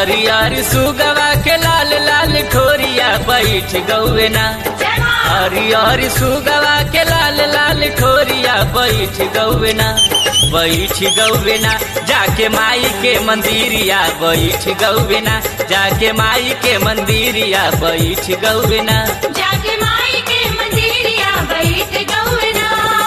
हरियर सुगवा के लाल लाल ठोरिया बैठ गौवे ना हरियर सुगवा के लाल लाल ठोरिया बैठ गौवे ना बैठ गौवे ना जाके माई के मंदिरिया बैठ गौवे ना जाके माई के मंदिरिया बैठ गौवे ना जाके माई के मंदिरिया बैठ गौना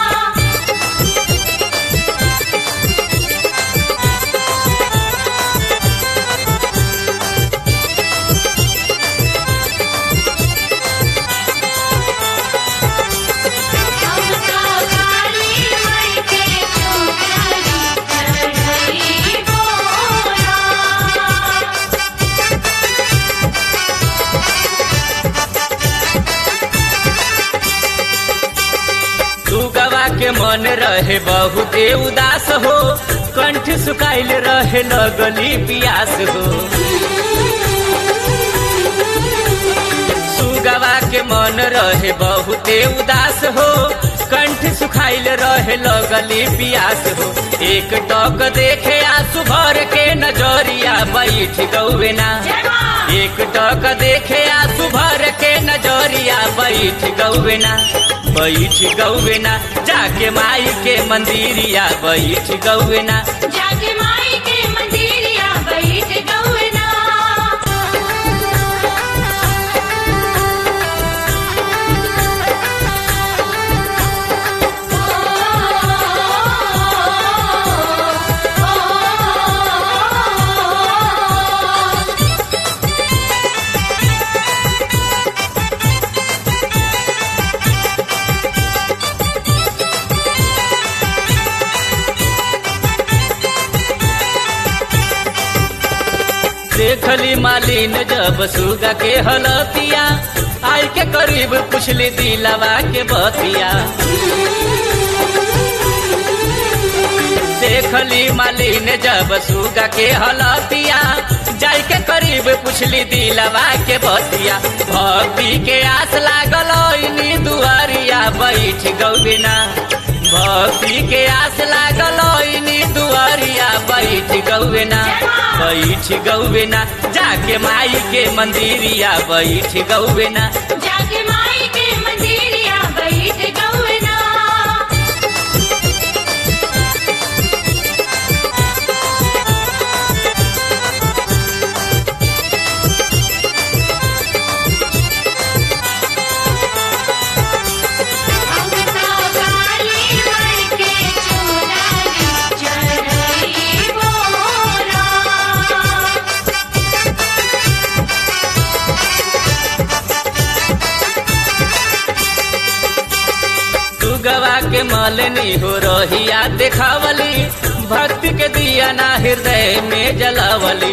हमका काली माई के चुनरी चढ़ई बोला सुगवा के मन रहे बहुते उदास हो कंठ सुखाइल रहे लगली पियास हो सुगवा के मन रहे बहुते उदास हो कंठ सुखाइल रहे लगली पियास हो एक टक देखे आंसू भर के नजरिया बैठ गौवे ना एक टक देखे आंसू भर के नजरिया बैठ गौवे ना बैठ गौवे ना जाके माई के मंदिरिया बैठ गौवे ना जाके माई के मंदिरिया बैठ गौना देखली मालिन जब सुगा के हलतिया आई के करीब पुछली दिलवा के बतिया देखली मालिन जब सुगा के हलतिया जाई के करीब पुछली दिलवा के बतिया भक्ति के आस लागल इनी दुआरिया बैठ गौबिना भक्ति के आस लागल इनी दुआरिया बैठ गौबिना बैठ गौबिना जाके माई के मंदिरिया बैठ गौबिना जाके माई के मंदिरिया बैठ गौना हमका काली माई के चुनरी चढ़ई बोला सुगवा के मलनी हो रहिया देखावली भक्ति के दिया ना हृदय में जलावली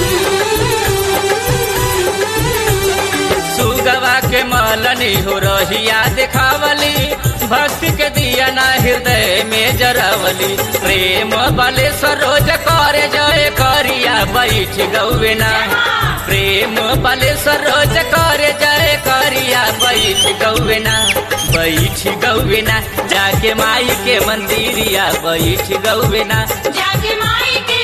सुगवा के मलनी हो रहिया देखावली भक्ति के दिया ना हृदय में जरावली प्रेम बले सरोज करे जय करिया बैठ गौवेना प्रेम बले सरोज करे जय करिया बैठ गौवेना बैठ गौवेना जाके माई के मंदिरिया बैठ गौवेना जाके माई के